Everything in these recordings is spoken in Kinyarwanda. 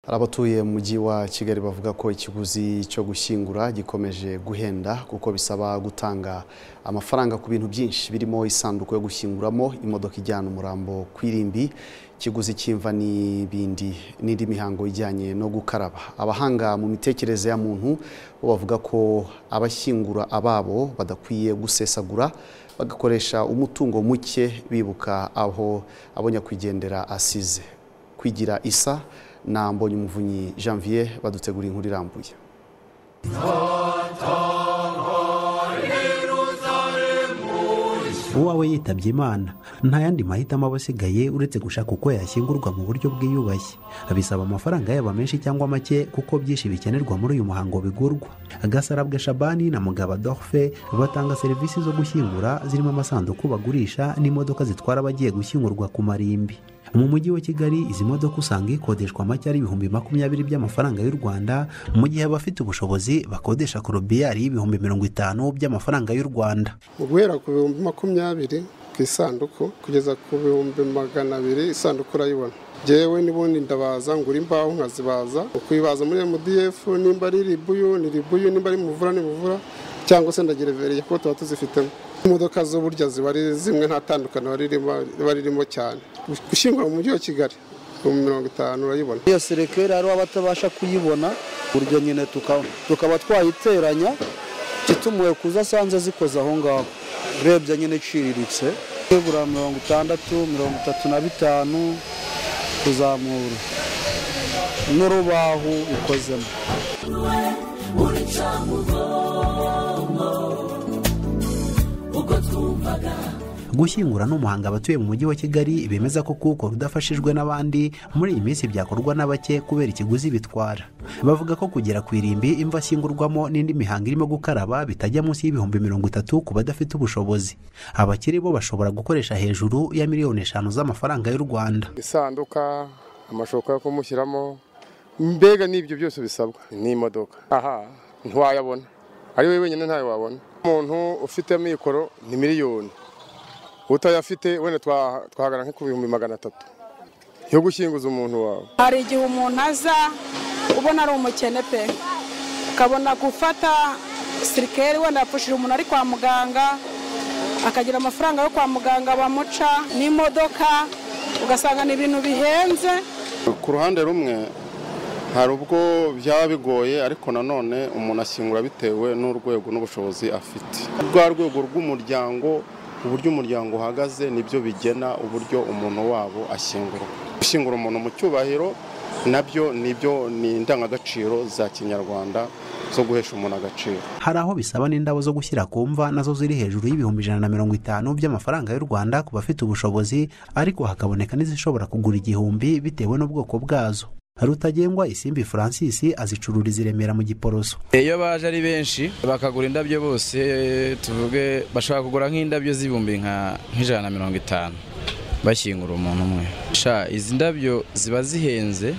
hari abatuye mu mujyi wa kigali bavuga ko ikiguzi cyo gushyingura gikomeje guhenda kuko bisaba gutanga amafaranga ku bintu byinshi birimo isanduku yo gushyinguramo imodoka ijyana umurambo ku irimbi ikiguzi cy'imva n'ibindi n'indi mihango ijyanye no gukaraba abahanga mu mitekerereze ya muntu bo bavuga ko abashyingura ababo badakwiye gusesagura bagakoresha umutungo muke bibuka aho abo nyakwigendera asize kwigira isa na Mbonyumuvunyi Janvier baduteguriye inkuru irambuye uwawe yitabye imana nta yandi mahitamo aba asigaye uretse gushaka uko yashyingurwa mu buryo bwiyubashye bisaba amafaranga yaba menshi cyangwa make kuko byinshi bikenerwa muri uyu muhango bigurwa gasarabwe shabani na mugabo dorfe batanga serivisi zo gushyingura zirimo amasanduku bagurisha n'imodoka zitwara abagiye gushyingurwa ku marimbi mu mujyi wa kigali izi modoka usanga ikodeshwa make ari ibihumbi makumyabiri by'amafaranga y'u rwanda mu gihe abafite ubushobozi bakodesha korobiyari y'ibihumbi mirongo itanu by'amafaranga y'u rwanda guhera ku bihumbi makumyabiri ku isanduku kugeza ku bihumbi magana abiri isanduku urayibona ngewe n'ubundi ndabaza ngura imbaho nkazibaza ukuyibaza muri mdf nimba ari ribuyu ni ribuyu nimba ari muvura ni muvura cyangwa se ndagereveriye kuko tuba tuzifitemo imodoka zo burya ziba ari zimwe nta tandukaniro riba ririmo cyane gushyingura mu mujyi wa kigali ibihumbi mirongo itanu urayibona iyo serekeri hari abatabasha kuyibona buryo nyine tukaba twayiteranya kitumuwe kuza asanze zikoze aho ngaho urebye nyine iciriritse nibura mirongo itandatu mirongo itatu na bitanu kuzamura n'urubaho ukozemo gushyingura n'umuhanga abatuye mu mujyi wa kigali bemeza ko kuwukora udafashijwe n'abandi muri iyi minsi byakorwa na bake kubera ikiguzi bitwara bavuga ko kugera ku irimbi imva ashyingurwamo n'indi mihango irimo gukaraba bitajya munsi y'ibihumbi mirongo itatu ku badafite ubushobozi abakiri bo bashobora gukoresha hejuru ya miliyoni eshanu z'amafaranga y'u rwanda isanduka amashoka yo kumushyiramo mbega n'ibyo byose bisabwa n'imodoka aha ntiwayabona ari we wenyine ntayo wabona umuntu ufite mikoro ni miliyoni utayafite wenda twahagana nko ku bihumbi magana atatu yo gushyinguza umuntu wawe hari igihe umuntu aza ubona ari umukene pe ukabona gufata sirikeri wenda yapfushije umuntu ari kwa muganga akagira amafaranga yo kwa muganga bamuca n'imodoka ugasanga ni ibintu bihenze ku ruhande rumwe hari ubwo byaba bigoye ariko nanone umuntu ashyingura bitewe n'urwego n'ubushobozi afite rwa rwego rw'umuryango uburyo umuryango uhagaze nibyo bigena uburyo umuntu wabo ashyingura gushyingura umuntu mu cyubahiro nabyo nibyo ni indangagaciro za kinyarwanda zo guhesha umuntu agaciro hari aho bisaba n'indabo zo gushyira ku mva nazo ziri hejuru y'ibihumbi ijana na mirongo itanu by'amafaranga y'u rwanda ku bafite ubushobozi ariko hakaboneka n'izishobora kugura igihumbi bitewe n'ubwoko bwazo rutagengwa isimbi francis azicururiza i remera mu giporoso iyo baje ari benshi bakagura indabyo bose tuvuge bashobora kugura nk'indabyo z'ibihumbi nk'ijana na mirongo itanu bashyingura umuntu umwe izi ndabyo ziba zihenze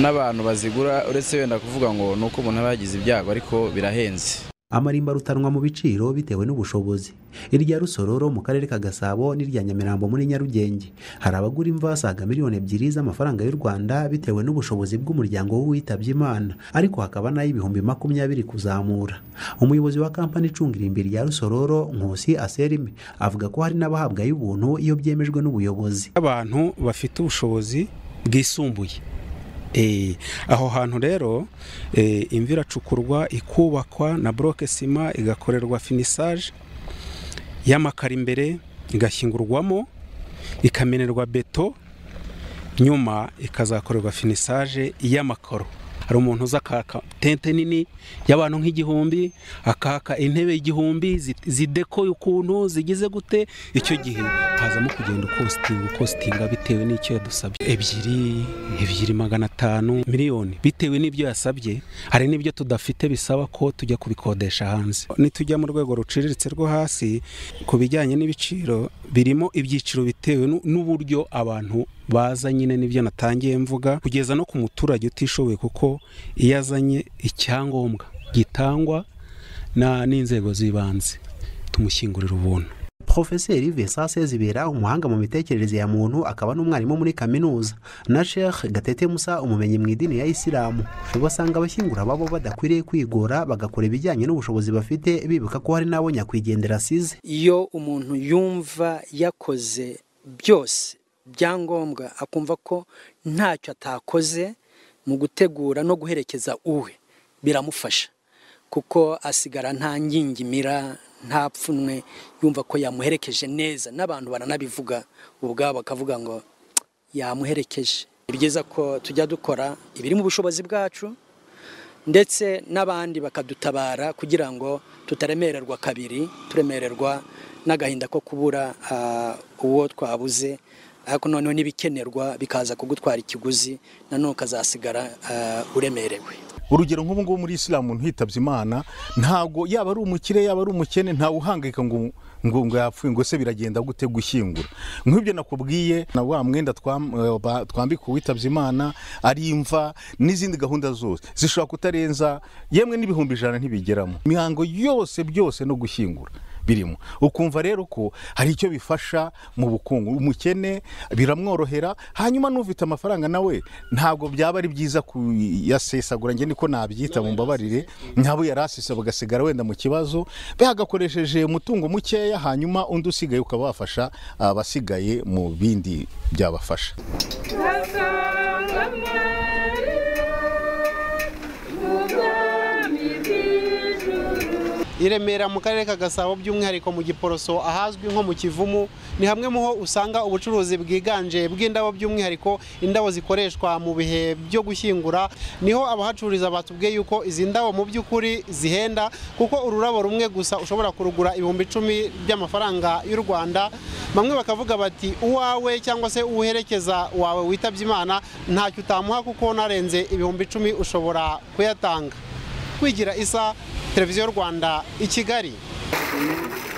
n'abantu bazigura uretse wenda kuvuga ngo ni uko umuntu aba yagize ibyago ariko birahenze amarimba arutanwa mu biciro bitewe n'ubushobozi irya rusororo mu karere ka gasabo n'irya nyamirambo muri nyarugenge hari abagura imva basaga miliyoni ebyiri z'amafaranga y'u rwanda bitewe n'ubushobozi bw'umuryango w'uwitabye imana ariko hakaba n'ay'ibihumbi makumyabiri kuzamura umuyobozi wa kampani icunga irimbi rya rusororo nkusi aserime avuga ko hari n'abahabwa y'ubuntu iyo byemejwe n'ubuyobozi abantu bafite ubushobozi bwisumbuye aho hantu rero imvi iracukurwa ikubakwa na buroke sima igakorerwa finisaje y'amakara imbere igashyingurwamo ikamenerwa beto nyuma ikazakorerwa finisaje y'amakaro hari umuntu uza akaka tente nini y'abantu nk'igihumbi akaka intebe igihumbi zidekoye ukuntu zigize gute icyo gihe hazamo kugenda ukositinga ukositinga bitewe n'icyo yadusabye ebyiri ebyiri magana atanu miliyoni bitewe n'ibyo yasabye hari n'ibyo tudafite bisaba ko tujya kubikodesha hanze nitujya mu rwego ruciriritse rwo hasi ku bijyanye n'ibiciro birimo ibyiciro bitewe n'uburyo abantu baza nyine n'ibyo natangiye mvuga kugeza no ku muturage utishoboye kuko iyo azanye icyangombwa gitangwa n'inzego z'ibanze tumushyingurira ubuntu porofeseri vincent sezibera umuhanga mu mitekerereze ya muntu akaba n'umwarimu muri kaminuza na sheikh gatete musa umumenyi mu idini ya isilamu basanga abashyingura babo badakwiriye kwigora bagakora ibijyanye n'ubushobozi bafite bibuka ko hari n'abo nyakwigendera asize iyo umuntu yumva yakoze byose byangombwa akumva ko ntacyo atakoze mu gutegura no guherekeza uwe biramufasha kuko asigara nta ngingimira nta pfunwe yumva ko yamuherekeje neza n'abantu baranabivuga ubwabo bakavuga ngo yamuherekeje ni byiza ko tujya dukora ibiri mu bushobozi bwacu ndetse n'abandi bakadutabara kugira ngo tutaremererwa kabiri turemererwa n'agahinda ko kubura uwo twabuze ariko noneho n'ibikenerwa bikaza kugutwara ikiguzi nanone ukazasigara uremerewe urugero nk'ubu ngubu muri isilamu umuntu yitabye imana ntabwo yaba ari umukire yaba ari umukene ntawe uhangayika ngo ngo ngo yapfuye ngo se biragenda gute gushyingura nk'ibyo nakubwiye na wa mwenda twambika uwitabye imana ari imva n'izindi gahunda zose zishobora kutarenza yemwe n'ibihumbi ijana ntibigeramo imihango yose byose no gushyingura birimo ukumva rero ko hari icyo bifasha mu bukungu umukene biramworohera hanyuma n'ufite amafaranga nawe ntabwo byaba ari byiza kuyasesagura njye niko nabyita mu mbabarire nk'abo yari asesa bagasigara wenda mu kibazo bagakoresheje umutungo mukeya hanyuma undi usigaye ukaba wafasha abasigaye mu bindi byabafasha i remera mu karere ka gasabo by'umwihariko mu giporoso ahazwi nko mu kivumu ni hamwe mu ho usanga ubucuruzi bwiganje bw'indabo by'umwihariko indabo zikoreshwa mu bihe byo gushyingura niho abahacururiza batubwiye yuko izi ndabo mu by'ukuri zihenda kuko ururabo rumwe gusa ushobora kurugura ibihumbi icumi by'amafaranga y'u rwanda bamwe bakavuga bati uwawe cyangwa se uwuherekeza wawe witabye imana ntacyo utamuha kuko narenze ibihumbi icumi ushobora kuyatanga kwigira isa televiziyo y'u rwanda i kigali